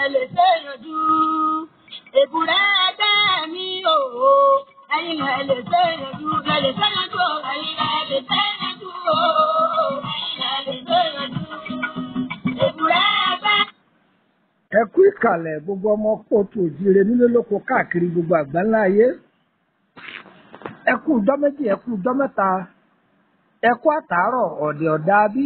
lè ṣe yanjú. Èbúrẹ́ ẹgbẹ́ mi o, ẹ̀yin lẹ lè ṣe yanjú, lẹ lè ṣe yanjú o, ẹ̀yin lẹ lè ṣe yanjú o, ẹ̀yin lẹ lè ṣe yanjú. Èbúrẹ́ ẹgbẹ́. ẹ kú ìkàlẹ̀ gbogbo ọmọ kóòtù òjìire nílé lóko káàkiri gbogbo àgbáńlá ayé ẹ kú ọjọ́ méjì ẹ kú ọjọ́ mẹ́ta ẹ kú àtàárọ̀ ọ̀dẹ̀ ọ̀dà bí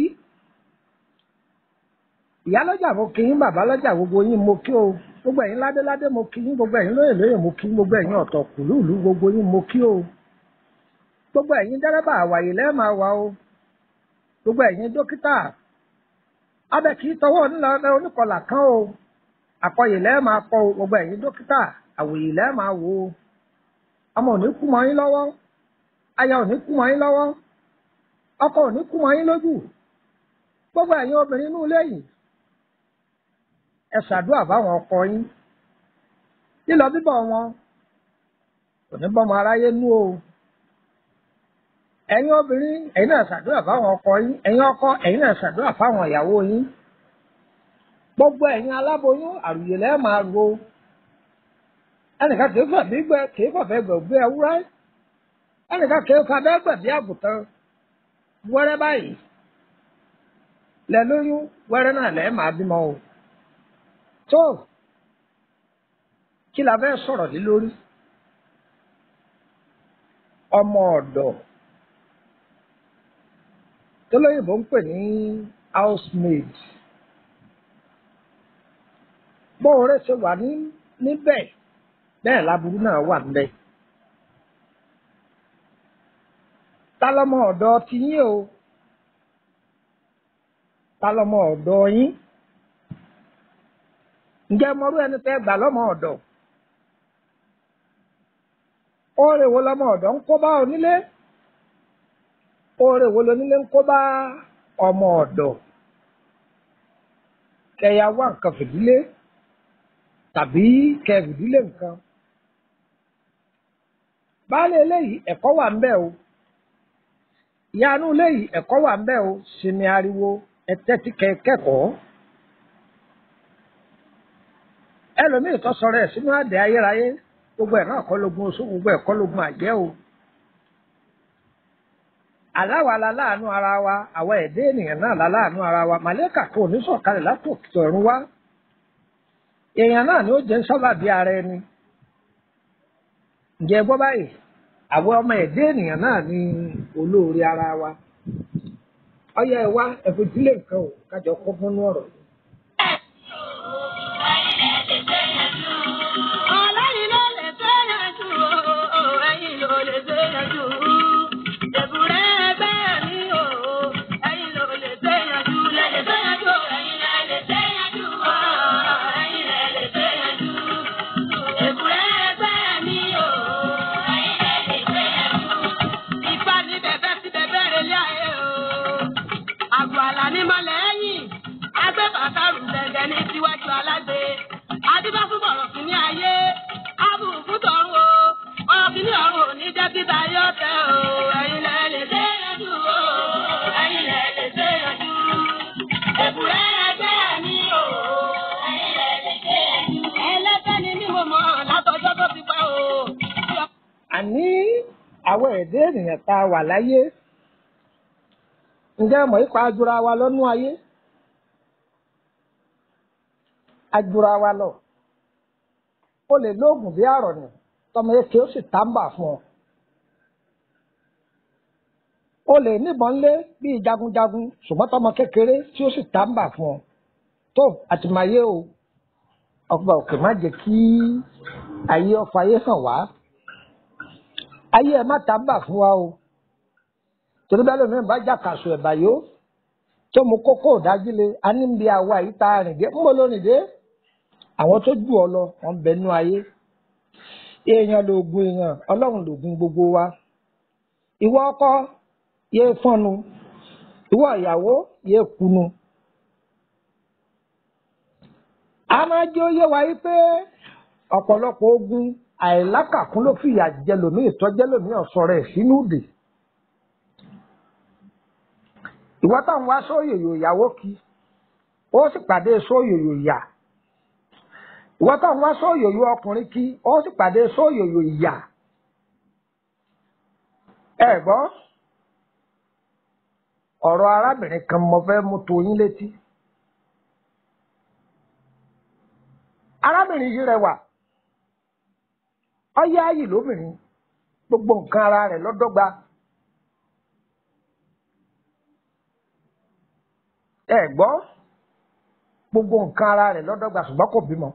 ìyálọ́jà mo kí yín bàbá lọ́jà gbogbo yín mo kí o gbogbo ẹ̀yin ládéládé mo kí yín gbogbo ẹ̀yin lóyè lóyè mo kí yín gbogbo ẹ̀yin ọ̀tọ̀ kùlùlù gbogbo yín mo kí o gbogbo ẹ̀yin dẹ́rẹ́bà àwàyè lẹ́ẹ̀ máa wà o gbogbo ẹ̀yin dókítà abẹ kì í tọwọ́ onílọ oníkọlà kan o àkọyè lẹ́ẹ̀ máa kọ o gbogbo ẹ̀yin dókítà àwòyè lẹ́ẹ̀ máa wò o ọmọ ò ní kú mọ́ yín lọ́wọ́ aya ò ní kú mọ́ yín lọ́wọ́ ọkọ ò ní kú mọ́ yín lójú gbogbo ẹ̀yin obìnrin inú ilé yìí ẹ ṣàdúrà fáwọn ọkọ yín lílọ bíbọ̀ wọn kò ní bọ́mọ aráyé nú o ẹ̀yin obìnrin ẹ̀yin náà ṣàdúrà fáwọn ọkọ yín ẹ̀yin ọkọ ẹ̀yin náà ṣàdúrà fáwọn ìyàwó yín gbogbo ẹ̀yin aláboyún àrùyè lẹ́ẹ̀ máa ro ẹnìkan kìí fà bí gbẹ kìí fàfẹ́ gbẹ gbé ewúrẹ́ ẹnìkan kìí fà bẹ́ẹ̀ gbẹ bí àgùntàn wẹ́rẹ́ báyìí lẹ lóyún wẹ́rẹ́ náà lẹ́ẹ̀ máa bímọ o tó kí la fẹ́ sọ̀rọ̀ lé lórí ọmọ ọ̀dọ̀ tó lóyìnbó ń pè ní housemaid bóore ṣe wà ní níbẹ̀ bẹ́ẹ̀ láburú náà wà níbẹ̀. ta lọmọ ọ̀dọ̀ ti yín o ta lọmọ ọ̀dọ̀ yín ǹjẹ́ mọrú ẹni tẹ́ gbà lọ́mọ ọ̀dọ̀ oore wo lọmọ ọ̀dọ̀ ń kó bá onílé oore wo lonílé ń kó bá ọmọ ọ̀dọ̀ kẹyà wá nǹkan fìdílé tàbí kẹ fìdílé nǹkan baálé eléyìí ẹ̀kọ́ wà ń bẹ o ìyanu eléyìí ẹ̀kọ́ wà ń bẹ o sinmi ariwo ẹtẹ́tí kẹ́kọ̀ọ́ ẹlòmíì tó sọ̀rọ̀ ẹ̀ sínú àdé ayérayé gbogbo ẹ̀ náà kọ́ lógun oṣù gbogbo ẹ̀ kọ́ lógun àjẹ́ o aláwa la láàánú ara wa àwa ẹ̀dẹ́ ènìyàn náà la láàánú ara wa màlẹ́kà kò ní sọ̀kalẹ̀ látòkè ọ̀run wá èèyàn náà ni ó jẹ́ sábàbí ara ẹni ǹjẹ́ gbọ́ báyìí àwọn ọmọ ẹ̀dẹ́ ènìyàn náà ni olóore ara wa ọyọ ẹ wá ẹ̀fọ́júlé nǹkan o kájọ kọ́ fún ọ̀rọ̀ yìí. Ọlọ́yin ló lè ṣe yanjú o, ẹ̀yin ló lè ṣe yanjú. Èbúrẹ́ ẹgbẹ́ mi o, ẹ̀yin ló lè ṣe yanjú. Lẹ lè ṣe yanjú o, ẹ̀yin lẹ lè ṣe yanjú o, ẹ̀yin lẹ lè ṣe yanjú. Èbúrẹ́ ẹgbẹ́ mi o, ẹ̀yin lẹ lè ṣe yanjú. Ifá ní bẹ̀bẹ̀ sí bẹ̀bẹ̀ rẹ̀ lé ayé o. Àgọ́ àlà ní mọ́lẹ̀ ẹ̀yìn. Agbẹ́ bàtà rù gẹ́gẹ́ ní síwájú alágbe. Adébá fún bọ̀rọ̀ kìíní ayé. Ábù fún tọ̀run o. Ọ̀rọ̀ kìíní ọ̀run ò ní jẹ́ kíta yọ̀ tẹ́ o. Ẹ̀yin lẹ lè ṣe yanjú o. Ẹ̀yin lẹ lè ṣe yanjú. Èbúrẹ́ ẹgbẹ́ mi o. Ẹ̀yin lẹ lè ṣe yanjú. Ẹlẹ́fẹ́ ni mí mo mọ̀ látọjọ́ tó ti pẹ́ o. àní àwọn ẹ̀dẹ́ ènìyàn tá a wà láyé ǹjẹ́ mọ̀ ipa ajura wa lọ́nú ayé ajura wa lọ o lè lóògùn bí àrọ̀ nì tọmọ eke ó sì tàǹbà fún ọ o lè níbọn lé bíi jagunjagun ṣùgbọ́n tọmọ kékeré tí ó sì tàǹbà fún ọ tó àtìmáyé o ọgbà òkè má jẹ́ kí ayé ọfọ ayé hàn wá ayé ẹ má tàǹbà fún wa o torí bẹ́ẹ̀ lómi bá jàkàṣù ẹ̀bà yó tó mu kókó ìdájí le a ní bí àwa yìí tá a rìn dé ń bọ̀ lónìí dé àwọn tó jù ọ lọ wọn ń bẹ nú ayé èèyàn lògùn èèyàn ọlọ́run lògùn gbogbo wa ìwọ ọkọ yéé fọ́nu ìwọ ìyàwó yéé kunu a máa jẹ́ ó yé wa yìí pé ọ̀pọ̀lọpọ̀ ogun àìlákàkún ló fìyà jẹ lòmíì tọ́jẹ́ lòmíì ọ̀sọ̀ rẹ̀ sínú ìdè ìwọ táwọn wá sóyòyò ìyàwó kí ó sì pàdé sóyòyò ìyà ìwọ tó ń wá sóòyòyò ọkùnrin kí ó sì pàdé sóòyòyò ìyà ẹ gbọ́ ọ̀rọ̀ arábìnrin kan mo fẹ́ mú tó yín létí arábìnrin yìí rẹwà ọyẹ ayì lóbìnrin gbogbo nǹkan ara rẹ̀ lọ́dọ́gba ẹ gbọ́ gbogbo nǹkan ara rẹ̀ lọ́dọ́gba ṣùgbọ́n kò bímọ.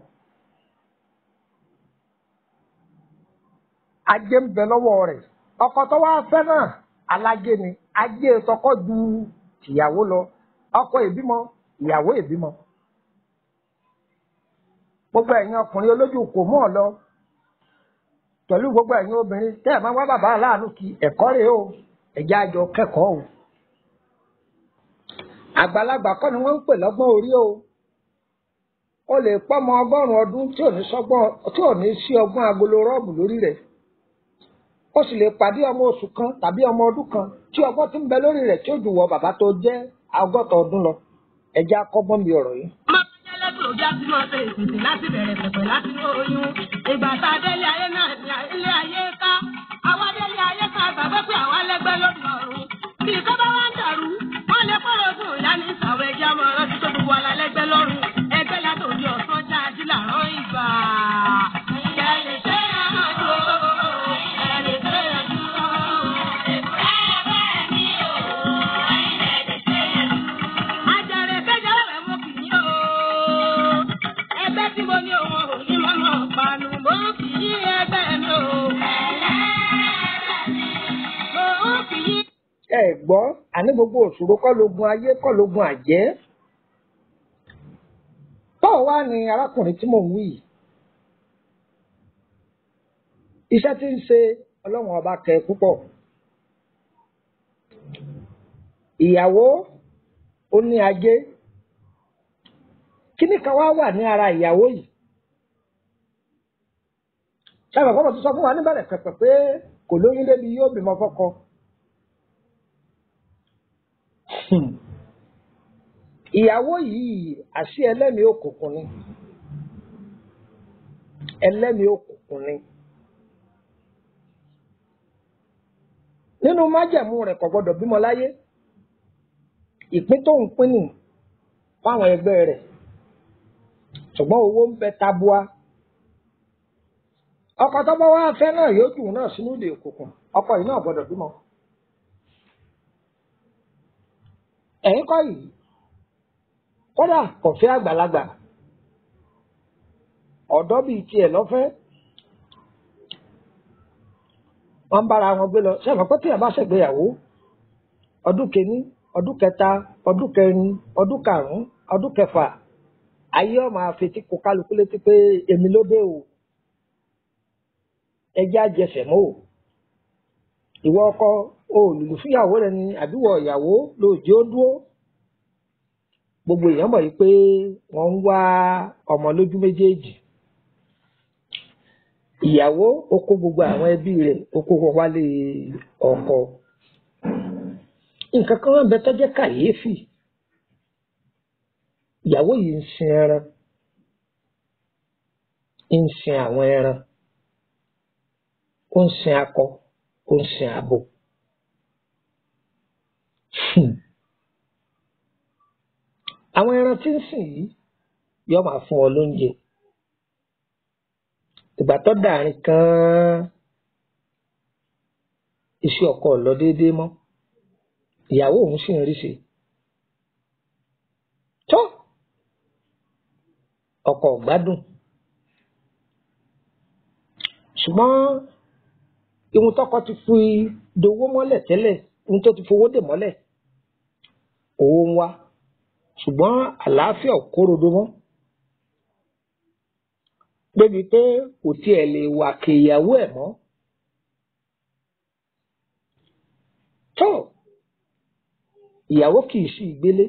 ajé ń bẹ lọ́wọ́ rẹ̀ ọkọ tó wá fẹ́ náà alájé ni ajé tọkọ ju tìyàwó lọ ọkọ ìbímọ ìyàwó ìbímọ. gbogbo ẹ̀yin ọkùnrin olójú kò mọ̀ ọ́ lọ pẹ̀lú gbogbo ẹ̀yin obìnrin tẹ́ ẹ̀ máa wá bàbá aláàánú kí ẹ̀kọ́ rèé o ẹ̀jẹ̀ àjọ kẹ́kọ̀ọ́ o. àgbàlagbà kọ́ ni wọ́n ń pè lọ́gbọ́n orí o o lè pọ́mọ ọgọ́rùn-ún ọdún tí ò ní sọ́gbọ́n tí ò ní sí ọgbọ́n agolo rọ́ọ̀bù lórí rẹ̀ ó sì lè pàdé ọmọ oṣù kan tàbí ọmọ ọdún kan tí ọgbọ́n ti ń bẹ lórí rẹ̀ tí ó jù wọ bàbá tó jẹ́ ọgọ́ta ọdún lọ ẹ̀jẹ̀ akọ́gbọ́n mi ọ̀rọ̀ yìí. Máa ń jẹ́ lẹ́kùn òjá tí mo ṣe ìsìnkú láti bẹ̀rẹ̀ pẹ̀pẹ̀ láti ní oyún. Ìgbà tá a délé ayé náà ní ilé ayé ká. Àwa délé ayé ká gbàgbé pé àwa lẹ́gbẹ́ lórí ọ̀run. Bí ìkọ́ bá wá ń dàrú, wọ́n lè pọ̀rọ̀ fún ìyá ní ìsàwọ̀ ẹ̀jẹ̀ ọmọ rántí tó gbogbo ala lẹ́gbẹ́ lọ́rùn. Ẹgbẹ́ látòdì ọ̀sán jáde làrán ìgbà. Ẹ lè ṣe àjò, ẹ lè ṣe àjò. Àjàrè kẹjọrọ rẹ̀ mo kì í o. Ẹgbẹ́ tí mo ní òun ò ní mọ́nà panu, mo kì í ẹgbẹ́ mi o. Mo kì í. ẹ gbọ́ àní gbogbo òṣòro kọ́ lógun ayé kọ́ lógun àjẹ́ báwo wá ni arákùnrin tí mò ń wí yìí iṣẹ́ tí ń ṣe ọlọ́run ọba kẹ púpọ̀ ìyàwó ó ní ajé kíní kan wá wà ní ara ìyàwó yìí sábà kọ́mọ̀ tó sọ fún wa níbẹ̀rẹ̀ pẹ̀pẹ̀ pé kò lóyún débi yóò bímọ fọ́kọ. Hmm. ìyàwó yìí àṣì ẹlẹ́mìí òkùnkùn ni ẹlẹ́mìí òkùnkùn ni nínú májẹ̀mú rẹ̀ kò gbọ́dọ̀ bímọ láyé ìpín tó ń pín nì fáwọn ẹgbẹ́ rẹ̀ ṣùgbọ́n owó ń bẹ tabua ọkọ tó bá wá fẹ́ náà yóò jù náà sínú ìdè òkùnkùn ọkọ yìí náà gbọ́dọ̀ bímọ. ẹ̀yin kọ́ yìí kódà kò fẹ́ àgbàlagbà ọ̀dọ́ bíi tiẹ̀ lọ́fẹ́ wọ́n bára wọn gbé lọ sẹ́wọ̀n pé tíyẹ̀ bá ṣègbéyàwó ọdún kìíní ọdún kẹta ọdún kẹrin ọdún karùn-ún ọdún kẹfà ayé ọmọ àfetí kó kálukú létí pé èmi ló dé o ẹjẹ́ àjẹsẹ̀ mọ́ o ìwọ ọkọ olùlù fúnyàwó rẹ ni àbíwọ ìyàwó lóòjé ó dúró gbogbo èèyàn mọ̀ yìí pé wọ́n ń wá ọmọ lójú méjèèjì ìyàwó ó kó gbogbo àwọn ẹbí rẹ̀ ó kó wọn wálé ọkọ nǹkan kan wọn bẹ tó jẹ́ kàyéfì ìyàwó yìí ń sin ẹran ń sin àwọn ẹran ó ń sin akọ ó ń sin abo. Hmm. àwọn ẹran tí ń sìn yìí yóò máa fún ọ lóúnjẹ ìgbà tó dàrin kan iṣẹ́ ọkọ ò lọ déédéé mọ́ ìyàwó òun sì ń rí sí tó ọkọ ò gbádùn ṣùgbọ́n ihun tọkọ ti fi dowó mọ́lẹ̀ tẹ́lẹ̀ ihun tó ti fowó dè mọ́lẹ̀ owó ń wá ṣùgbọ́n àlàáfíà ò kórodo mọ́ débi pé kò tiẹ̀ lè wà kéyàwó ẹ̀ mọ́. tó ìyàwó kì í sí ìgbélé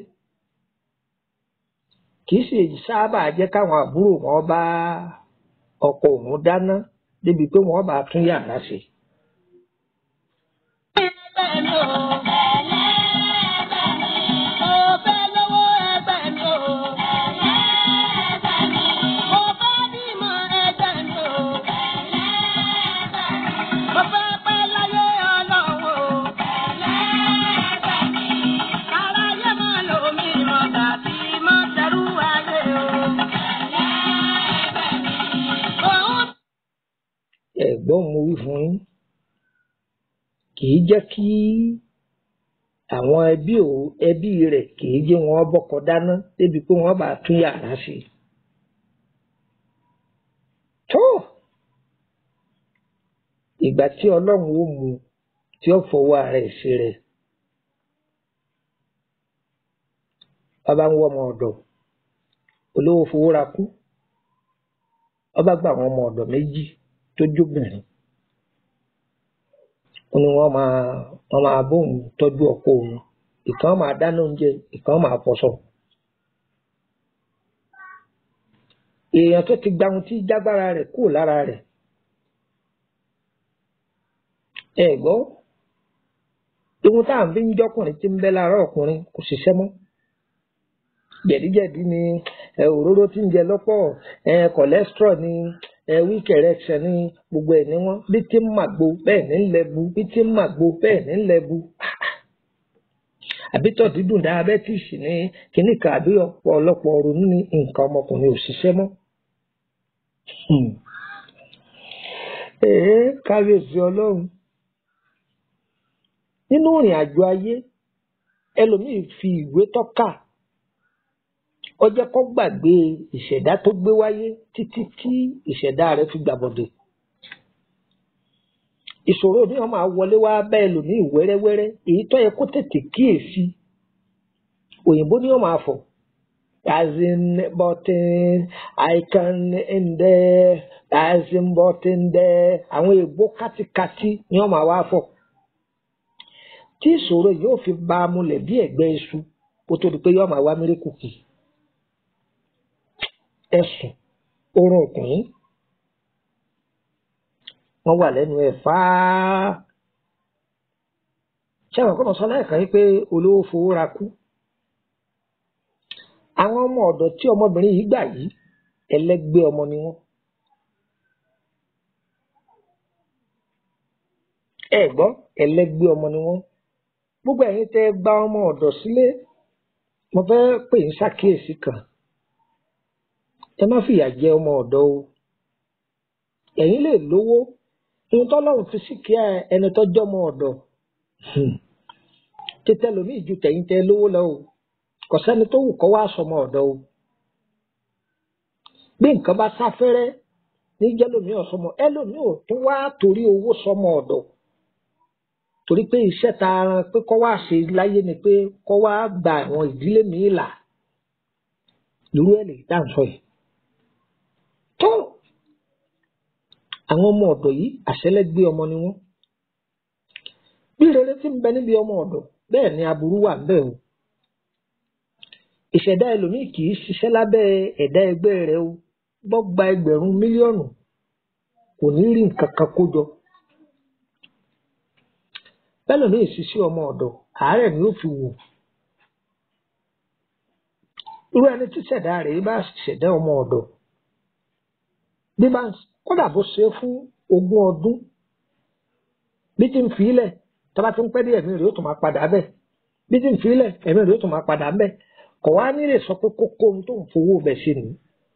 kì í sì sábà jẹ́ káwọn àbúrò wọn bá ọkọ òun dáná débi pé wọ́n bá tún yàrá ṣe. Ẹgbẹ́ mi o. Mo fẹ́ lówó ẹgbẹ́ mi o. Mo fẹ́ bí ẹ̀gbọ́n mo wí fún yín kì í jẹ́ kí àwọn ẹbí ò ẹbí rẹ̀ kì í jẹ́ wọn bọ́kọ dáná débi pé wọ́n bá tún yàrá sí i. tó ìgbà tí ọlọ́run ó mu tí ó fọwọ́ ara ẹ̀ sí rẹ̀ ọba ń wọ́ ọmọ ọ̀dọ̀ olówó fowó ra kú ọba gba àwọn ọmọ ọ̀dọ̀ méjì tó jóbìnrin ó ní wọ́n máa wọ́n máa bóun tọ́jú ọkọ òun ìkan máa dáná oúnjẹ ìkan máa fọṣọ. èèyàn tó ti gba ohun tí jágbára rẹ̀ kúrò lára rẹ̀ ẹ gbọ́ ohun tá à ń fi ń jọkùnrin tí ń bẹ lára ọkùnrin kò ṣiṣẹ́ mọ́ jẹ̀díjẹ̀dí ni ẹ òróró tí ń jẹ lọ́pọ̀ ẹ cholesterol ni ẹ weak erection ni gbogbo ẹ̀ ní wọ́n bí tí ń màgbo bẹ́ẹ̀ ní ń lẹ́bu bí tí ń màgbo bẹ́ẹ̀ ní ń lẹ́bu àbítọ̀ dídùn diabetes ní kíní kan àbí ọ̀pọ̀lọpọ̀ ronú ní nǹkan ọmọkùnrin ò ṣiṣẹ́ mọ́. Èé kábíyèsí ọlọ́run nínú ìrìn àjò ayé ẹlòmíì fi ìwé tọ́ka ó jẹ́ kó gbàgbé ìṣẹ̀dá tó gbé wáyé títí tí ìṣẹ̀dá rẹ̀ fi gbàbọ̀dè. ìṣòro ní wọn máa wọlé wá bá ẹlòmíì wẹ́rẹ́wẹ́rẹ́ èyí tó yẹ kó tètè kíyèsí òyìnbó ní wọn máa fọ̀ as in button I can in there as in button there àwọn èèbó kátikáti ní wọn máa wá fọ̀ tí ìṣòro yóò fi bá a múlẹ̀ bí ẹ̀gbẹ́ iṣu kó tó di pé yóò máa wá míríkù kì í ẹ̀sùn oorun ọkùnrin wọ́n wà lẹ́nu ẹ̀ fáá ṣé àwọn kọ́nà sọ lẹ́ẹ̀kan yìí pé olówó fowó ra kú àwọn ọmọ ọ̀dọ̀ tí ọmọbìnrin yìí gbà yìí ẹlẹ́gbẹ́ ọmọ ni wọ́n ẹ gbọ́ ẹlẹ́gbẹ́ ọmọ ni wọ́n gbogbo ẹ̀yin tẹ́ gba ọmọ ọ̀dọ̀ sílé mo fẹ́ pè ń ṣàkíyèsí kan ẹ má fìyà jẹ ọmọ ọ̀dọ̀ o ẹ̀yin lè lówó ohun tọ́lọ́run fi sí kí ẹni tó jọmọ ọ̀dọ̀ tètè lómi ìju tẹ̀yìn tẹ lówó lọ o kò sẹ́ni tó wù kó wá sọmọ ọ̀dọ̀ o bí nǹkan bá sáfẹ́rẹ́ ní jẹ́lómi ọ̀sọmọ ẹlòmí ò tún wá torí owó sọmọ ọ̀dọ̀ torí pé iṣẹ́ ta aran pé kó wá ṣe láyé ni pé kó wá gba àwọn ìdílé mi là lórí ẹ̀ lè dá nǹkan yìí tó àwọn ọmọ ọ̀dọ̀ yìí àṣẹlẹ́gbé ọmọ ni wọ́n bí rere ti ń bẹ níbi ọmọ ọ̀dọ̀ bẹ́ẹ̀ ni aburú wà ń bẹ o ìṣẹ̀dá ẹlòmíì kì í ṣiṣẹ́ lábẹ́ ẹ̀dá ẹgbẹ́ rẹ̀ o bọ́ gba ẹgbẹ̀rún mílíọ̀nù kò ní rí nǹkan kan kó jọ bẹ́lòmíì ṣiṣẹ́ ọmọ ọ̀dọ̀ àárẹ̀ ni ó fi wò irú ẹni tí ṣẹ̀dá rẹ̀ bá ṣẹ̀dá ọmọ ọ̀dọ̀ bí bá kódà bó ṣe fún ogún ọdún bí tí ń fi ilẹ̀ tọ́ba tí ń pẹ́ dé ẹ̀mí rẹ̀ ó tún máa padà bẹ́ẹ̀ bí tí ń fi ilẹ̀ ẹ̀mí rẹ̀ ó tún máa padà bẹ́ẹ̀ kò wá ní lè sọ pé kókó ohun tó ń fowó bẹ̀ ṣe nìyí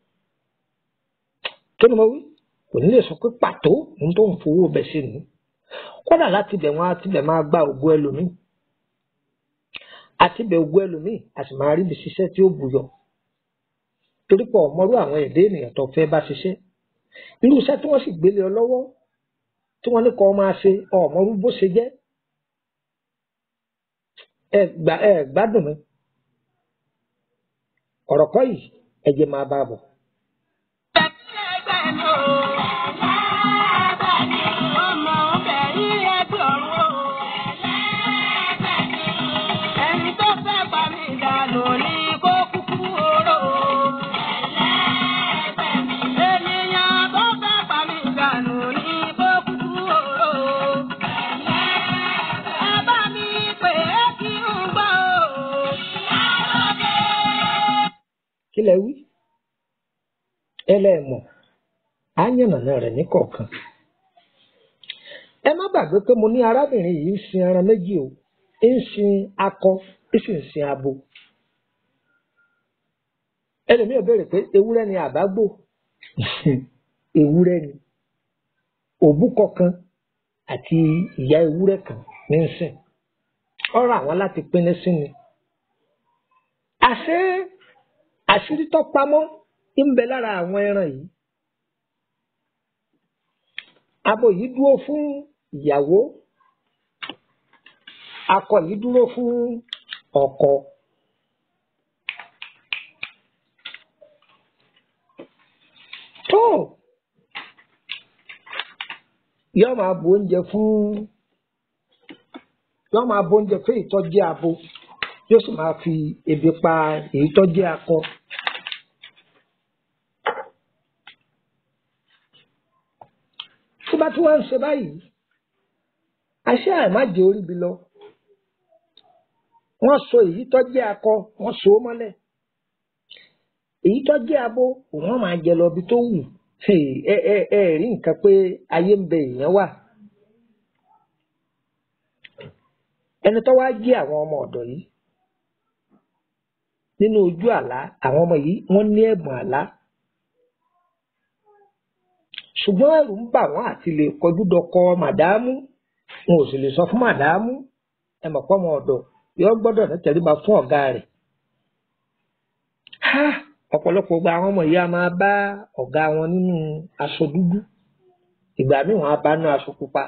kí ni mo wí kò ní lè sọ pé pàtó ohun tó ń fowó bẹ̀ ṣe nìyí kódà láti bẹ̀ wọ́n á ti bẹ̀ máa gba ògùn ẹlòmíì àti bẹ̀ ògùn ẹlòmíì a sì máa rí ibi ṣiṣẹ́ tí ó bùyọ torí pé ọmọrú àwọn èdè ènìyàn tó fẹ́ bá ṣiṣẹ́ irú iṣẹ́ tí wọ́n sì gbélé ọ lọ́wọ́ tí wọ́n ní kọ́ máa ṣe ọmọrú bó ṣe jẹ́ ẹ gbà ẹ gbádùn mi ọ̀rọ̀ kọ́ yìí ẹ jẹ́ máa bá a bọ̀. kí lẹ wí ẹlẹ́ẹ̀mọ̀ á yànnàná rẹ̀ ní kọ̀ọ̀kan ẹ má gbàgbé pé mo ní arábìnrin yìí ń sin ẹran méjì o ń sin akọ ń sì ń sin abo ẹlòmíràn béèrè pé ewúrẹ́ ni àbágbò ewúrẹ́ ni òbúkọ kan àti ìyá ewúrẹ́ kan ní ń sìn ọ̀rọ̀ àwọn láti pinnu sí ni àṣé àṣírí tó pamọ́ ń bẹ lára àwọn ẹran yìí abo yìí dúró fún ìyàwó akọ yìí dúró fún ọkọ tó yóò máa bu oúnjẹ fún yóò máa bu oúnjẹ fún ìtọ́jú abo yóò sì máa fi ebi pa èyí tó jẹ́ akọ. tó bá tí wọ́n ń ṣe báyìí àṣé àìmájẹ orí bi lọ wọ́n so èyí tó jẹ́ akọ wọ́n so ó mọ́lẹ̀ èyí tó jẹ́ abo wọ́n máa jẹ lọ bí tó wù ẹ ẹ ẹ rí nǹkan pé ayé ń bẹ èèyàn wà ẹni tó wá jí àwọn ọmọ ọ̀dọ̀ yìí nínú ojú àlá àwọn ọmọ yìí wọ́n ní ẹ̀bùn àlá ṣùgbọ́n ẹ̀rù ń bà wọ́n àti lè kọjú dọkọ màdámù wọn ò sì lè sọ fún màdámù ẹ mọ̀ pọ́mọ ọ̀dọ̀ yọ gbọ́dọ̀ ní tẹríba fún ọ̀gá rẹ̀ ọ̀pọ̀lọpọ̀ gba àwọn ọmọ yìí a máa bá ọ̀gá wọn nínú aṣọ dúdú ìgbà míì wọn á bá nínú aṣọ pupa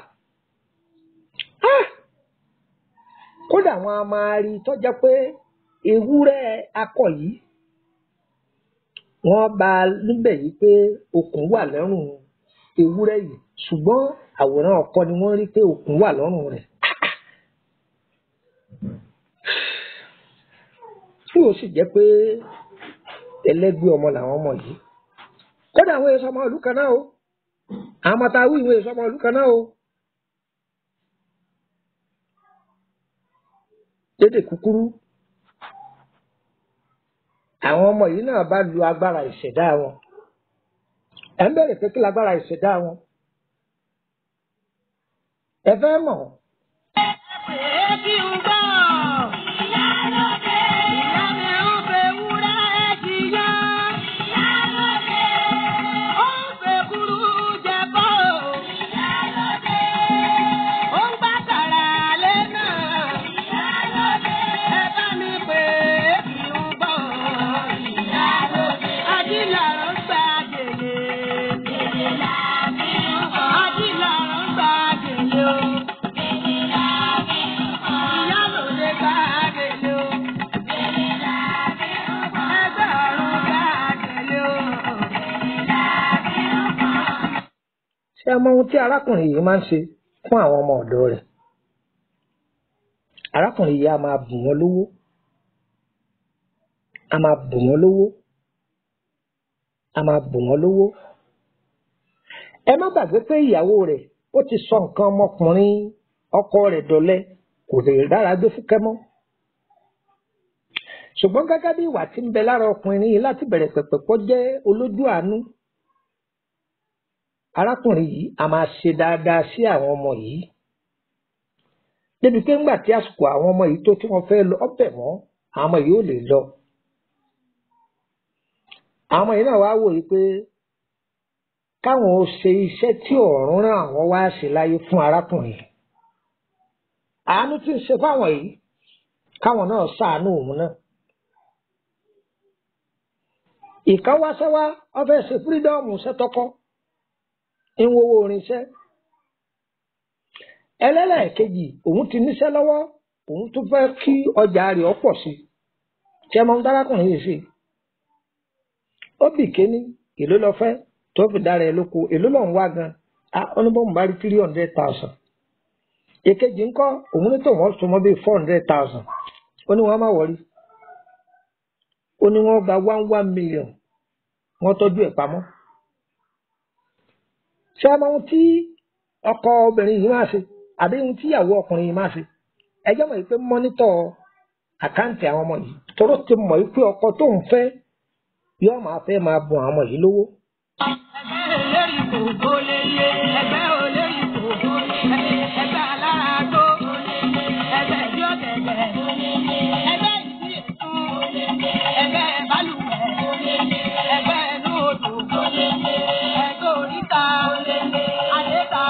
kódà wọn a máa rí tọ́jà pé ewúrẹ́ akọ yìí wọ́n bá níbẹ̀ yìí pé okùn wà lọ́rùn ewúrẹ́ yìí ṣùgbọ́n àwòrán ọkọ ni wọ́n rí pé okùn wà lọ́rùn rẹ̀. tí ó sì jẹ́ pé ẹlẹ́gbẹ́ ọmọ làwọn ọmọ yìí kódà àwọn èso ọmọ ìlú kan náà o àwọn ọmọ tá a wí ìwé èso ọmọ ìlú kan náà o. lédè kúkúrú àwọn ọmọ yìí náà bá lu agbára ìṣẹ̀dá wọn ẹ̀ ń bẹ̀rẹ̀ pé kí lágbára ìṣẹ̀dá wọn ẹ fẹ́ mọ̀ Èébì ń bọ̀. Ìyálóde. Ìyá mi ń fẹ́ wúrẹ́ jìyà. Ìyálóde. Ó ń fẹ́ kúrú jẹ bọ́. Ìyálóde. Ó ń gbá kàrà lé náà. Ìyálóde. Ẹ bá mi pè é kí ń bọ̀. Ìyálóde. Adílàrọ̀ ń gba gèlè. Gèlè la fi ń bọ̀. Adílàrọ̀ ń gba gèlè o. Ìyálóde gba gèlè o. Ẹgbẹ́ ọ̀run gba gèlè o. ṣé ẹ mọ ohun tí arákùnrin yìí máa ń ṣe fún àwọn ọmọ ọ̀dọ̀ rẹ̀ arákùnrin yìí a máa bù wọ́n lówó a máa bù wọ́n lówó a máa bù wọ́n lówó ẹ má gbàgbé pé ìyàwó rẹ̀ ó ti sọ nǹkan ọmọkùnrin ọkọ rẹ̀ dọ̀lẹ kò lè dára gbé fúkẹ́ mọ́ ṣùgbọ́n gẹ́gẹ́ bí ìwà tí ń bẹ lára ọkùnrin yìí láti bẹ̀rẹ̀ pẹ̀pẹ̀ pọ̀ jẹ́ olójú àánú arákùnrin yìí a máa ṣe dáadáa sí àwọn ọmọ yìí débi pé ńgbà tí àsìkò àwọn ọmọ yìí tó tí wọ́n fẹ́ lọ ọbẹ̀ mọ́ àwọn ọmọ yìí ò lè lọ àwọn ọmọ yìí náà wá wòye pé káwọn ó ṣe iṣẹ́ tí ọ̀run rán àwọn wá ṣe láyé fún arákùnrin yìí àánú tí ń ṣe fáwọn yìí káwọn náà ṣàánú òun náà ìkan wá sẹ́wá ọfẹ́ ṣe fírídọ́ọ̀mù ṣẹ́tọ́kọ́ ń wowó orinṣẹ́ ẹlẹ́lẹ́ẹ̀kejì òun ti níṣẹ́ lọ́wọ́ òun tún fẹ́ kí ọjà rẹ̀ ó pọ̀ sí tí ẹ máa ń dárákùnrin yìí sí ó bì kéní èló lọ fẹ́ tó fi dára ẹ lóko èló lọ ń wá gan a ó ní bọ́ọ̀mù bá rí three hundred thousand èkejì ńkọ́ òun ní tòun ọ̀sùn mọ́ bíi four hundred thousand ó ní wọ́n má wọrí ó ní wọ́n gba one one million wọ́n tọ́jú ẹ̀ pamọ́ ṣé ọmọ ohun tí ọkọ obìnrin yìí máa ṣe àbí ohun tí ìyàwó ọkùnrin yìí máa ṣe ẹjọ́ mọ̀ pé mọ́nítọ̀ àkáǹtì àwọn ọmọ yìí tóró ti mọ̀ pé ọkọ tó ń fẹ́ yóò máa fẹ́ máa bùn àwọn ọmọ yìí lówó. Ẹgbẹ́ olórí kò kó lè yé. Ẹgbẹ́ olórí kò kó lè yé. Ẹgbẹ́ aláàgbó. Ẹgbẹ́ tí ó tẹ̀lẹ̀. Ẹgbẹ́ ìdí ètò. Ẹgbẹ́ balùwẹ̀. Ẹgbẹ́ inú odò. Ẹgbẹ́ oríta. Àdéta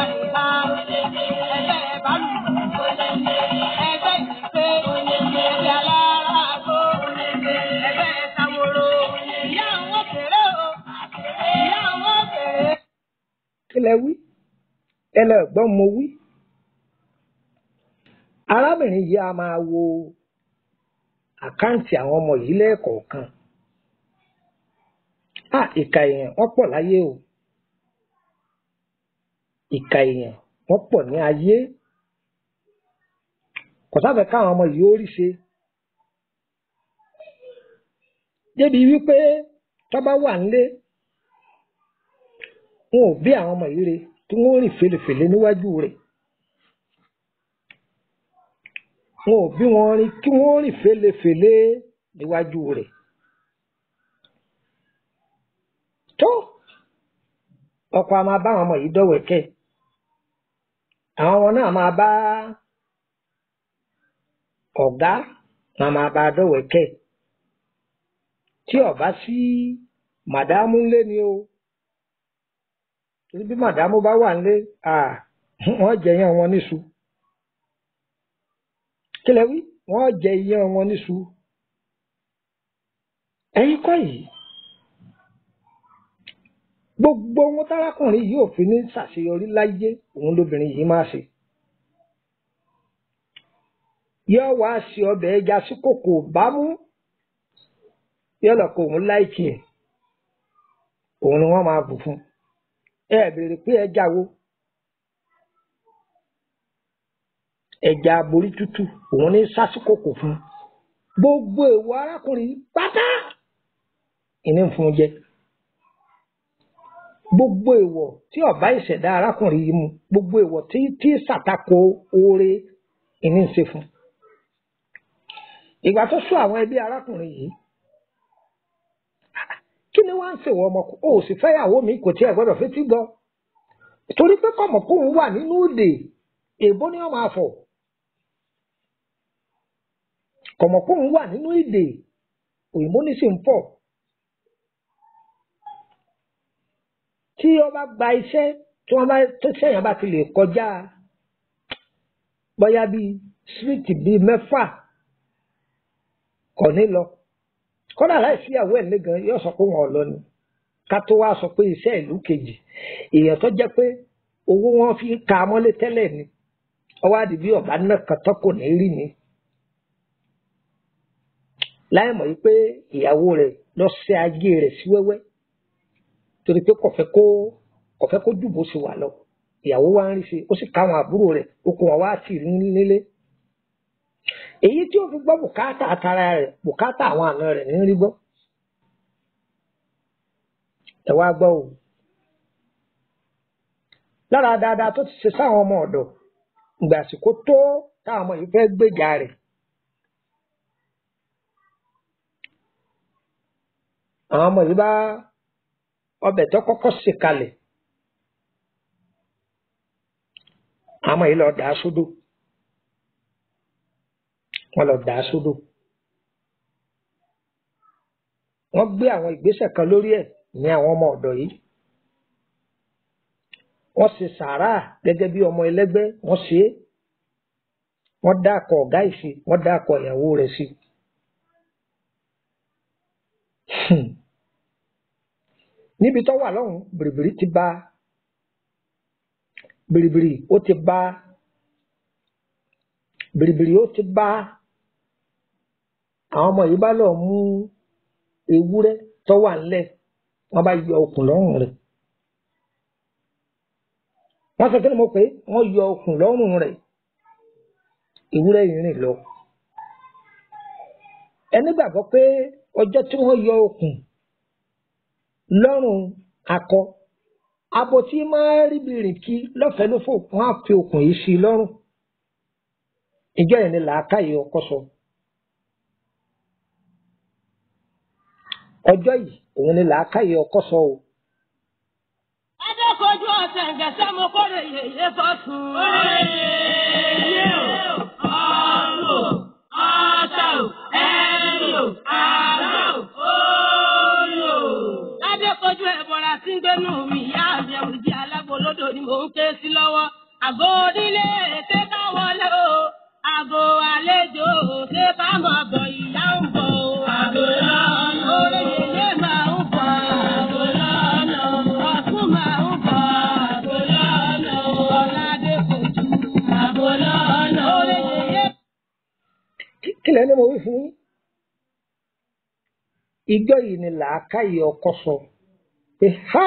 kí lẹ wí ẹ lọ gbọ́n mo wí. arábìnrin yìí a máa wo àkáǹtì àwọn ọmọ yìí lẹ́ẹ̀kọ̀ọ̀kan. à ìka èèyàn wọ́n pọ̀ láyé o ìka èèyàn wọ́n pọ̀ ní ayé kò sáfẹ́ káwọn ọmọ yìí ó rí ṣe débi wípé tọ́ba wà nílé wọn ò bí àwọn ọmọ yìí re tí wọ́n rìn fèlèfèlè níwájú rẹ̀ wọn ò bí wọn rin kí wọ́n rìn fèlèfèlè níwájú rẹ̀ tó ọkọ a máa bá àwọn ọmọ yìí dọ̀wẹ́kẹ̀ àwọn ọmọ náà máa bá ọ̀gá wọn máa bá a dọ̀wẹ́kẹ̀ tí ọba sí màdámù ńlé ni o torí bí màdámù bá wà ńlé wọ́n jẹ iyán wọn níṣu kí lẹ wí wọ́n jẹ iyán wọn níṣu ẹ̀yin kọ́ yìí gbogbo ohun tárákùnrin yìí ò fi ní ṣàṣeyọrí láyé òun lóbìnrin yìí máa ṣe yóò wá ṣe ọbẹ̀ ẹja sí kòkò bámú yóò lọ kó òun láìkì ẹ̀ òun ni wọ́n máa bù fún ẹ béèrè pé ẹja wo ẹja aborí tútù òun ní sásìkòkò fún gbogbo èèwọ̀ arákùnrin pátá ìní ń fún un jẹ gbogbo èèwọ̀ tí ọba ìṣẹ̀dá arákùnrin yìí mu gbogbo èèwọ̀ tí tí ṣàtakò oore ìní ń ṣe fún ìgbà tó sún àwọn ẹbí arákùnrin yìí kí ni wọ́n ń ṣèwọ ọmọ o ò sì fẹ́yàwó mi kò tiẹ̀ gbọ́dọ̀ fetí gbọ́ torí pé kọ̀mọ̀kóhun wà nínú òde èbó ni wọ́n máa fọ̀ kọ̀mọ̀kóhun wà nínú èdè òyìnbó ní sì ń fọ̀ tí wọ́n bá gba iṣẹ́ tí wọ́n bá tó sẹ́yìn bá ti lè kọjá bóyá bíi síríìtì bíi mẹ́fà kọ̀ ní lọ kọ́dà láìsí ìyàwó ẹ̀ lẹ́gàn yóò sọ pé wọn ò lọ ni ká tó wá sọ pé iṣẹ́ ìlú kejì èèyàn tó jẹ́ pé owó wọn fi ń ka mọ́lé tẹ́lẹ̀ ni ọwọ́ àdìbí ọ̀bá náà kan tó kò ní rí ni láì mọ̀ pé ìyàwó rẹ̀ lọ ṣe ajé rẹ̀ sí wẹ́wẹ́ torí pé kò fẹ́ kó kò fẹ́ kó dùbò sí wà lọ ìyàwó wa ń rí sí ó sì káwọn àbúrò rẹ̀ okùn wọn wá tì nílé èyí tí ó fi gbọ́ bùkátà àtàrà rẹ̀ bùkátà àwọn àna rẹ̀ ní rí gbọ́. ẹ wá gbọ́ o lára dáadáa tó ti ṣe sáwọn ọmọ ọ̀dọ̀ ìgbà àsìkò tó táwọn ọmọ yìí fẹ́ gbèjà rẹ̀. àwọn ọmọ yìí bá ọbẹ̀ tó kọ́kọ́ sè kalẹ̀ àwọn ọmọ yìí lọ dà á sódò wọ́n lọ dà á sódò wọ́n gbé àwọn ìgbésẹ̀ kan lórí ẹ̀ ní àwọn ọmọ ọ̀dọ̀ yìí wọ́n ṣe sàárà gẹ́gẹ́ bí ọmọ ẹlẹ́gbẹ́ wọ́n ṣe é wọ́n dákọ̀ ọ̀gá ìsì wọ́n dákọ̀ ìyàwó rẹ̀ sí. níbi tó wà lọ́hùn bìrìbìrì ti bá bìrìbìrì ó ti bá bìrìbìrì ó ti bá àwọn ọmọ yìí bá lọ mú ewúrẹ́ tó wà ńlẹ̀ wọ́n bá yọ okùn lọ́rùn rẹ̀ wọ́n sọ kí ni mo pè é wọ́n yọ okùn lọ́rùn rẹ̀ ewúrẹ́ yìí rìn lọ ẹni gbàgbọ́ pé ọjọ́ tí wọ́n yọ okùn lọ́rùn akọ abo tí máa rí bìrìn kí lọ́fẹ̀ẹ́ ló fò wọ́n á fi okùn yìí sí i lọ́rùn ìjọ yẹn ni làákàyè ọkọ sọ ọjọ́ yìí òun ni làákàyè ọkọ sọ o. Adékojú ọ̀sẹ̀ ǹgẹ̀sẹ̀ mo kórè yèyé fọ́sùn. Yé o, ọ̀run o, ọ̀tà o, ẹ̀rù o, àrà o, òòlù o. Adékojú ẹ̀bọ̀ra tí ń gbénú mi ìyá mi ẹ̀rù jẹ́ alágbolódò ni mò ń ké sí lọ́wọ́. Àgọ́ onílé ṣé ká wọlé o, àgọ́ àlejò ṣé ká máa bọ̀ ìyá ń bọ̀ o. Àgọ́ lọ́nà orí yèyé máa ń bọ̀. Àgọ́ lọ́nà ọ̀tún máa ń bọ̀. Àgọ́ fún yín ìjọ yìí ni làákàyè ọkọ sọ pé ha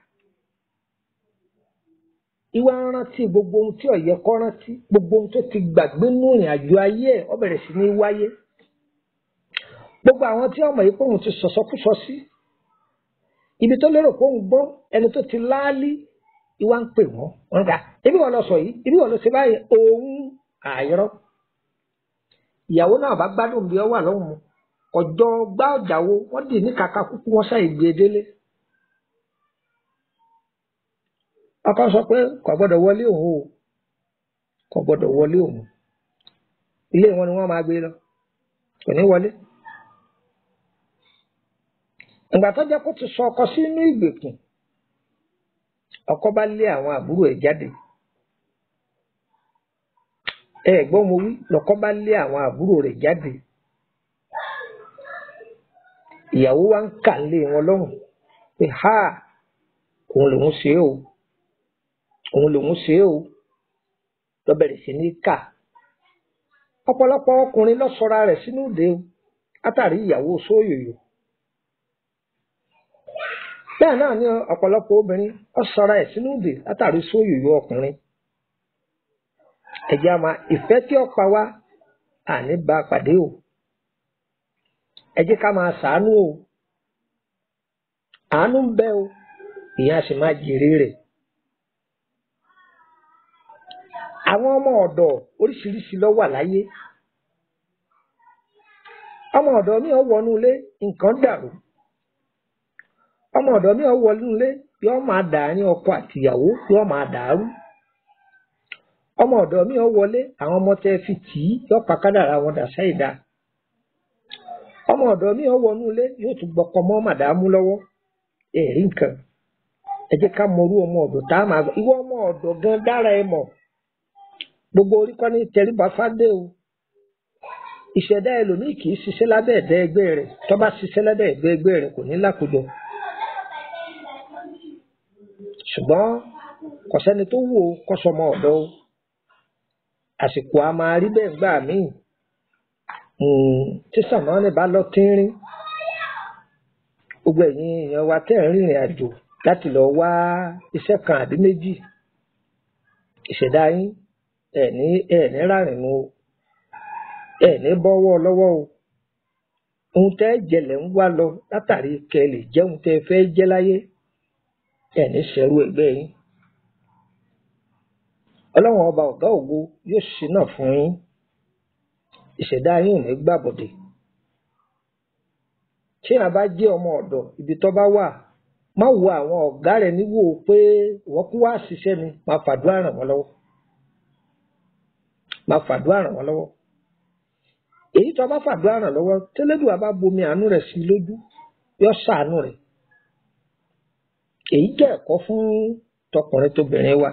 ìwà rántí gbogbo ohun tí ó yẹ kó rántí gbogbo ohun tó ti gbàgbé nínú ìrìn àjò ayé ẹ̀ ó bẹ̀rẹ̀ sí ní wáyé gbogbo àwọn tí ọmọ yìí pé òun ti sọ̀sọ́kúsọ sí ibi tó lérò pé òun gbọ́ ẹni tó ti láálí ìwà ń pè wọ́n wọ́n gbà ibi wọn lọ sọ yìí ibi wọn lọ ṣe báyìí òun àìrọ́ ìyàwó náà bá gbádùn bí ọ wà lọ́hùn mu ọjọ́ gbá ọjà wo wọ́n dì ní kàkà kúkú wọn ṣàì gbé e délé. ọkọ sọ pé kò gbọ́dọ̀ wọlé òun o kò gbọ́dọ̀ wọlé òun ilé wọn ni wọ́n máa gbé lọ kò ní wọlé. ìgbà tó jẹ́ kó ti sọ ọkọ sínú ìgbèkùn ọkọ bá lé àwọn àbúrò ẹ̀ jáde ẹ gbọ́ mo wí lọ́kọ bá lé àwọn àbúrò rẹ̀ jáde ìyàwó wa ń kà lé wọn lọ́rùn pé ha òun lòun ṣe é o òun lòun ṣe é o lọ bẹ̀rẹ̀ sí ní kà ọ̀pọ̀lọpọ̀ ọkùnrin lọ sọra rẹ̀ sínú ìdè o látàrí ìyàwó sóyòyò bẹ́ẹ̀ náà ni ọ̀pọ̀lọpọ̀ obìnrin ọ sọra ẹ̀ sínú ìdè látàrí sóyòyò ọkùnrin ẹ̀jẹ̀ àmà ìfẹ́ tí ó pa wá àní bá pàdé o ẹ jẹ́ ká máa ṣàánú o àánú ń bẹ o ìyá sì máa jèrè rẹ̀ àwọn ọmọ ọ̀dọ̀ oríṣiríṣi ló wà láyé ọmọ ọ̀dọ̀ mi ò wọnú ilé nǹkan dàrú ọmọ ọ̀dọ̀ mi ò wọnú ilé yóò máa dàárín ọkọ àtìyàwó yóò máa dàrú ọmọ ọ̀dọ̀ mi ò wọlé àwọn ọmọ tẹ́ fi tì í yóò pa kádàrá wọn dà sẹ́yìn dáa ọmọ ọ̀dọ̀ mi ò wọnú ilé yóò tún gbọkọ mọ́ màdàmú lọ́wọ́ èrí nǹkan ẹ jẹ́ ká mọrú ọmọ ọ̀dọ̀ tá a máa gbọ́ ìwọ ọmọ ọ̀dọ̀ gan dára ẹ mọ̀ gbogbo orí kọ́ ní tẹríba fádé o ìṣẹ̀dá ẹlòmíì kì í ṣiṣẹ́ lábẹ́ ẹ̀dá ẹgbẹ́ rẹ̀ tó bá ṣiṣẹ́ lábẹ́ ẹ̀dá ẹgbẹ́ rẹ̀ kò ní lákòjọ ṣùgbọ́n kò sẹ́ni tó wù ó kó sọmọ ọ̀dọ̀ o àsìkò a máa rí bẹ́ẹ̀ gbà míì tí sàmánì bá lọ tínrín gbogbo ẹ̀yin èèyàn wa tẹ́ ẹ̀ ń rìnrìn àjò láti lọ wá iṣẹ́ kan àbí méjì ìṣẹ̀dá yín ẹ̀ ní ẹ̀ ní rárìnú o ẹ̀ ní bọ́wọ́ lọ́wọ́ o ohun tẹ́ jẹlẹ̀ ń wá lọ látàrí kẹ́ lè jẹ́ ohun tẹ́ fẹ́ jẹ́ láyé ẹ̀ ní ṣẹ̀rú ẹgbẹ́ yín ọlọ́run ọba ọ̀gá ògo yóò ṣe náà fún yín ìṣẹ̀dá yín ò ní gbàbọ̀dé tí a bá jẹ́ ọmọ ọ̀dọ̀ ibi tó bá wà má wo àwọn ọ̀gá rẹ̀ níwò pé wọ́n kú wá ṣiṣẹ́ ni má fàdúrà ràn wọ́n lọ́wọ́ má fàdúrà ràn wọ́n lọ́wọ́ èyí tó bá fàdúrà ràn lọ́wọ́ tẹ́lẹ́dùn bá bomi àánú rẹ̀ sí lójú yọ ṣàánú rẹ̀ èyí jẹ́ ẹ̀kọ́ fún tọkùnrin tóbìnrin wa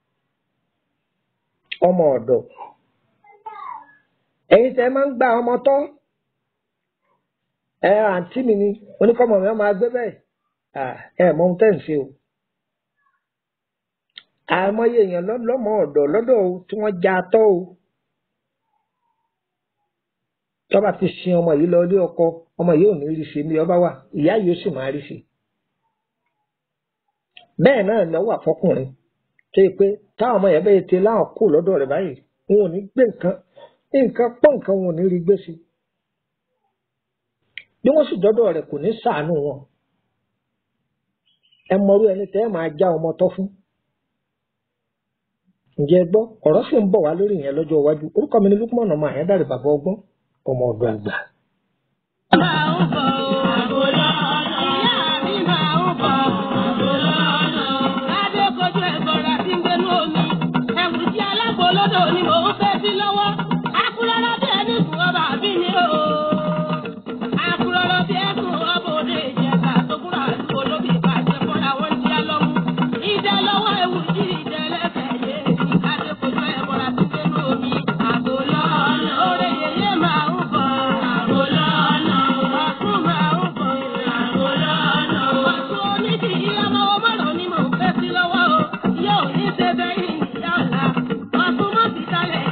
ọmọ ọ̀dọ̀ ẹ̀yin tẹ́ máa ń gba ọmọ tọ́ ẹ àǹtí mi ni oníkọ́mọ mi máa gbé bẹ́ẹ̀ ẹ mọ ohun tẹ́ ń ṣe o àìmọye èèyàn lọ́mọ ọ̀dọ̀ lọ́dọ̀ o tí wọ́n já tọ́ o tọ́ba ti sin ọmọ yìí lọ ilé ọkọ ọmọ yìí ò ní rí ṣe ní ọba wà ìyá yìí ó sì máa rí ṣe bẹ́ẹ̀ náà ni ọwọ́ àfọkùnrin tó yẹ pé táwọn ọmọ yẹn bẹ́ẹ̀ ti láwọn kù lọ́dọ̀ rẹ̀ báyìí wọn ò ní gbé nǹkan nǹkan pọ̀ nǹkan wọn ò ní rí gbé sí bí wọ́n sì dọ́dọ̀ rẹ̀ kò ní sàánú wọn ẹ mọrú ẹni tẹ́ ẹ máa já ọmọ tọ́ fún ǹjẹ́ ẹ gbọ́ ọ̀rọ̀ sì ń bọ̀ wá lórí ìyẹn lọ́jọ́ iwájú orúkọ mi ni Lukman ọmọ àyẹ́dàrẹ́ bàbá ọgbọ́n ọmọ ọ̀dọ̀ àgbà. Olódò ni mò ń fẹ́ sí lọ́wọ́, akúrọ́rọ́ bí ẹni fún ọba àbí ni o. Akúrọ́rọ́ bí ẹkùn ọba òde ìjẹta tó kúrò àdúgbò lóbi ìbàjẹ́ fọ́ra wọn ti á lọ́mú. Ìdẹ lọ́wọ́ ewu jí ìdẹ lẹ́sẹ̀ yé. Adékojú ẹ̀bọ̀ra ti dé lómi. Àbò lọ́nà. Oore yèyé máa ń bọ̀. Àbò lọ́nà. Ọ̀tún máa ń bọ̀. Àbò lọ́nà. Ọ̀tún onídìí ọmọ ọmọràn ni mò ń fẹ́ sí lọ́wọ́ o. Yóò ní ṣe bẹ́yìn ìyá ọ̀la. Ọ̀tún mọ̀ sí kalẹ̀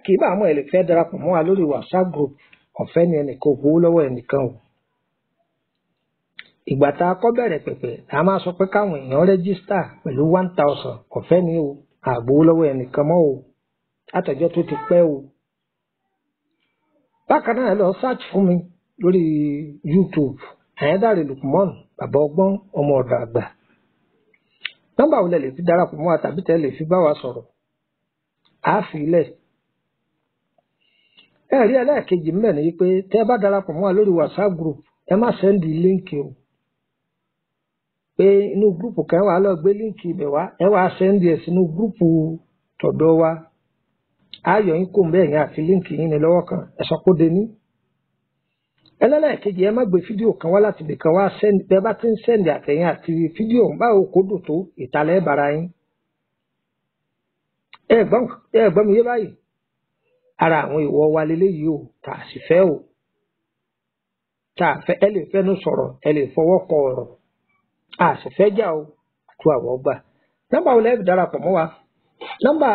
kì í bá àwọn ẹ̀ lè fẹ́ darapọ̀ mọ́ wa lórí whatsapp group ọ̀fẹ́ ni ẹnìkan ò gbowó lọ́wọ́ ẹnìkan o ìgbà tá a kọ́ bẹ̀rẹ̀ pẹ̀pẹ̀ a máa sọ pé káwọn èèyàn rẹ́gísítà pẹ̀lú one thousand ọ̀fẹ́ ni o àgbowó lọ́wọ́ ẹnìkan mọ́ o látọjọ́ tó ti pẹ́ o bákan náà ẹ lọ search fún mi lórí youtube àyẹ́dàrẹ́ lukman bàbá ọgbọ́n ọmọ ọ̀dọ̀ àgbà nọ́mbà wo lẹ lè fi darapọ̀ mọ́ wa tàbí tẹ́ lè fi bá wa sọ̀rọ̀ á fi ilẹ̀ ẹ rí ẹlẹ́ẹ̀kejì mbẹ̀ ni wípé tẹ́ ẹ bá darapọ̀ mọ́ wa lórí whatsapp group ẹ má sẹ́ndì líǹkì o pé inú gúrùpù kan wà lọ gbé líǹkì ibẹ̀ wá ẹ wá sẹ́ndì ẹ̀ sínú gúrùpù tọ̀dọ̀ wa ayọ̀ yín kò ń bẹ́ẹ̀ yẹn àti líǹkì yín ní lọ́wọ́ kan ẹ sọ pé ó de ní. ẹlẹ́lẹ́ẹ̀kejì ẹ má gbé fídíò kan wá láti ibìkan wá sẹ́ndì bẹ́ẹ̀ bá ti ń sẹ́ndì àtẹ̀yìn àti fídíò báwo kò dùn tó ìtàlẹ́ bara yín. ẹ gbọ́n mi yé báyìí ara àwọn ìwọ wa leléyìí o tà á sì fẹ́ o tá a fẹ́ ẹ lè fẹ́nu sọ̀rọ̀ ẹ lè fọwọ́ kọ ọ̀rọ̀ a sì fẹ́ jà o àti àwọ̀ gbà nọ́mbà wo lẹ́ẹ̀fì darapọ̀ mọ́ wa nọ́mbà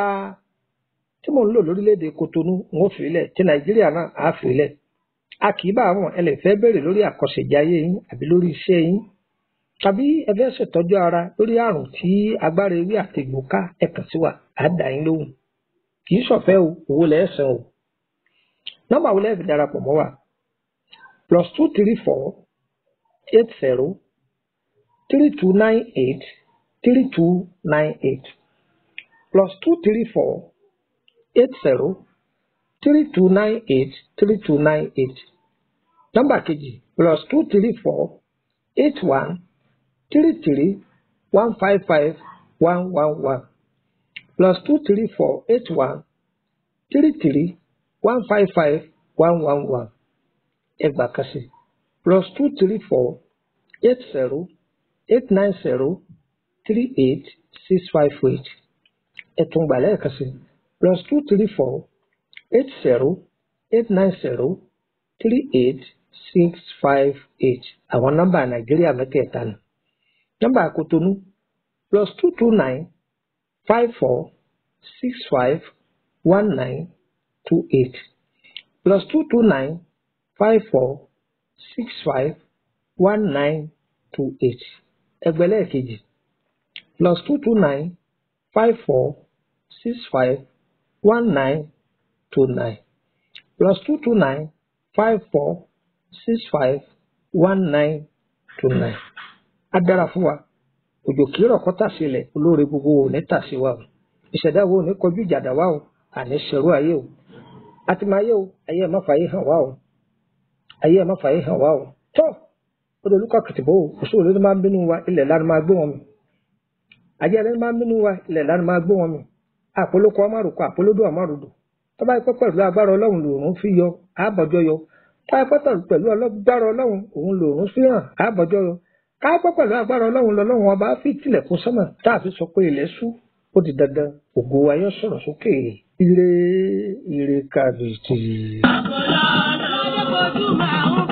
tí mò ń lò lórílẹ̀‐èdè Kotonu ń ó fìlẹ̀ tí Nàìjíríà náà á fìlẹ̀ a kì í bá àwọn ẹ lè fẹ́ béèrè lórí àkọsẹ̀jáyé yín àbí lórí iṣẹ́ yín tàbí ẹ fẹ́ ṣètọ́jú ara lórí àrùn tí agbára ewé àtẹ̀gbò ká ẹ kàn sí wa á dá yín lóhùn kì í ṣọ̀fẹ́ o owó lẹ́ẹ̀sán o nọ́mbà wo lẹ́ẹ̀fì darapọ̀ mọ́ wa plus two three four eight zero three two nine eight three two nine eight plus two three four eight zero three two nine eight three two nine eight nọ́mbà kejì plus two three four eight one three three one five five one one one plus two three four eight one three three one five five one one one ẹgbàá kan sí plus two three four eight zero eight nine zero three eight six five eight ẹ̀tún gbà lẹ́ẹ̀kan sí plus two three four eight zero eight nine zero three eight six five eight àwọn nọ́mbà nàìjíríà mẹ́tẹ̀ẹ̀ta nù nọ́mbà Kotonu plus two two nine five four six five one nine two eight plus two two nine five four six five one nine two eight ẹgbẹ̀lẹ́ kejì plus two two nine five four six five one nine two nine plus two two nine five four six five one nine two nine á dára fún wa òjò kìí rọ̀ kọ́tà sílẹ̀ olóore gbogbo ò ní tà sí wa o ìṣẹ̀dá wo ò ní kọjú ìjàdá wa o àní ṣẹ̀rú ayé o àti máa yé o ayé ẹ̀ má fààyè hàn wá o ayé ẹ̀ má fààyè hàn wá o tọ́ odò olùkọ́ kìtìbó o òṣù olódó máa ń bínú wa ilẹ̀ lánàá máa gbé wọn mi ajé ẹlẹ́ni máa ń bínú wa ilẹ̀ lánàá máa gbé wọn mi àpolókọ ọmọrùkọ àpolódó ọmọrùdò tọ́ba ikọ́ pẹ̀lú agbára ọlọ́run lòun fi yọ àbọ̀jọ́ yọ tọ́ba ikọ́ pẹ̀lú agbára ọlọ́run òun lòun fi hàn àbọ̀jọ́ yọ káàpọ̀ pẹ̀lú agbára ọlọ́run lọ́lọ́run ọba fi tilẹ̀kùn sọ́mọ̀ tá a fi sọ pé ilẹ̀ ṣú ó di dandan ògo ayọ́ sọ̀rọ̀ sókè ire ire kàbìtì. Àbọ̀lọ́ lọ́jọ́ kojú máa ń